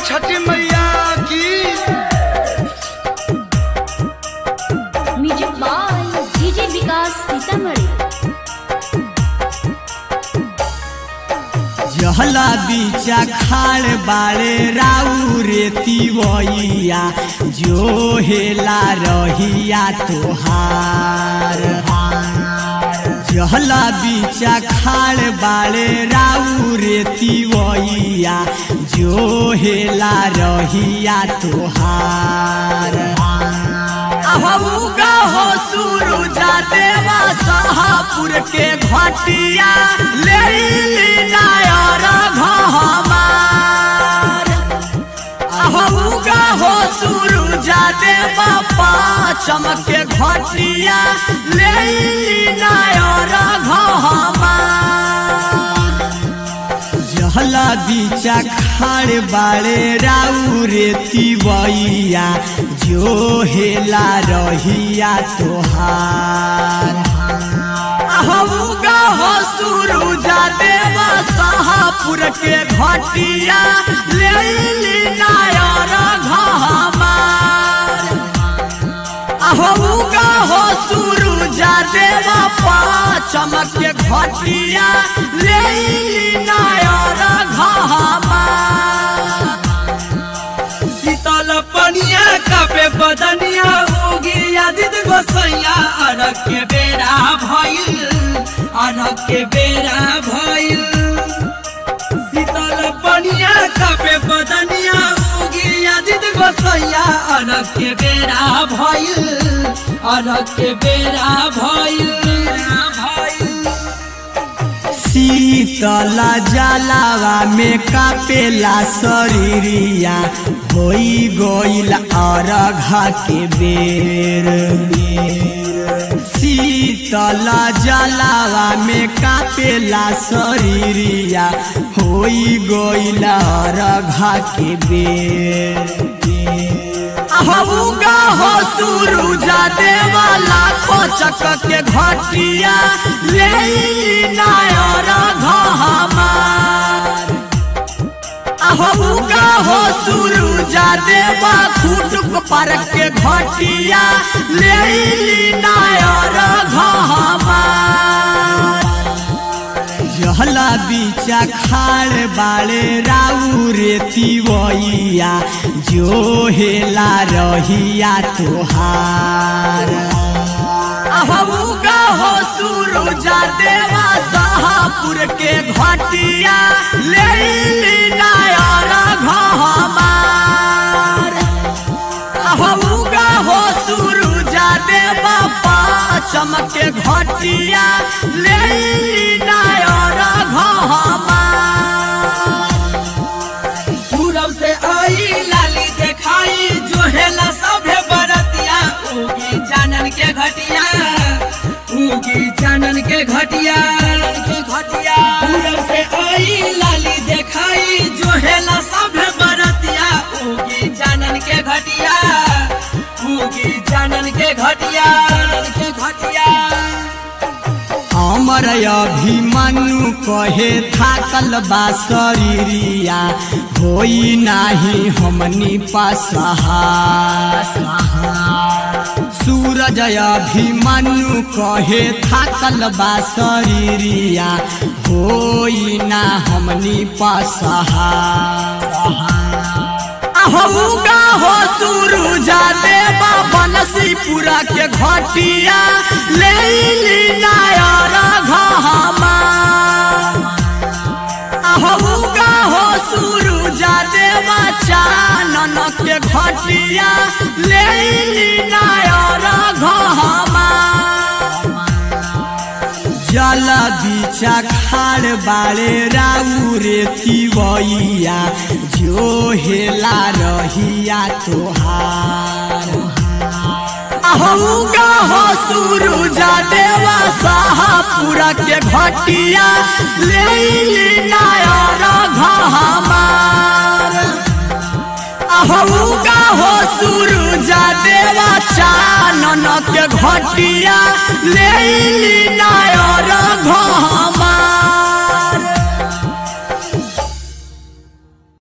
छठी मैया की music by DJ Vikas Sitamarhi जहला बीचा खाड़ बाड़े राउ रेती वैया जो हेला रहिया तोहार जहला बीचा खाड़ बाड़े राउ रेती वैया जो हेला रहिया तोहार अहूगा हो सुरुजा देवा सहापुर के घटिया ले ली नायर घहमार अहूगा हो सुरुजा देवा पाचम के घटिया ले ली नायर घहमार जहला बीचा खाड़ बाड़े राउ रेती बइया जो हेला रहिया तोहार अहूगा हो सुरुजा देवा सहापुर के घटिया ले ली नायर घहमार अहूगा हो सुरुजा देवा पाचम के घटिया ले ली नायर घहमार शीतल पनिया कापे बदनिया होगी यादित गोसैया अरग के बेरा भइल अरग के बेरा भइल शीतल पनिया कापे बदनिया होगी यादित गोसैया अरग के बेरा भइल अरग के बेरा भइल भइल शीतला जलावा में कापेला शरीरिया होई गईल अरघा के बेर शीतला जलावा में कापेला शरीरिया होई गईल अरघा के बेर अहूगा हो सुरुजा देवा लाखो चक के घटिया ले ली नायर घहमार अहूगा हो सुरुजा देवा खुटुक पर के घटिया ले ली नायर घहमार जहला बीचा खाड़ बाड़े राउ रेती वैया जो हेला रहिया तोहार अहूगा हो सुरुजा देवा सहापुर के घटिया ले ली नायर घहमार अहूगा हो सुरुजा देवा पाचम के घटिया ले ली नायर घहमार पूरब से आई लाली देखाई जो हेला सभे बरतिया उगी जानन के घटिया उगी जानन के घटिया के घटिया पूरब से आई लाली देखाई जो हेला सभे बरतिया उगी जानन के घटिया उगी जानन के घटिया के घटिया अमर अभिमन्यु कहे थाकल बा शरीरिया होई नाही हमनी पसहा सूरज अभिमन्यु कहे थाकल बा शरीरिया होई ना हमनी पसहा अहूगा हो सुरुजा देवा बनसीपुरा के घटिया ले ली नायर घहमार अहूगा हो सुरुजा देवा चानन के घटिया ले ली नायर घहमार जल बीचा खाड़ बाड़े राउ रेती वैया जो हेला रहिया तोहार अहूगा हो सुरुजा देवा सहापुरा के घटिया ले ली नायर घहमार अहूगा हो सुरुजा देवा चानन के घटिया ले ली नायर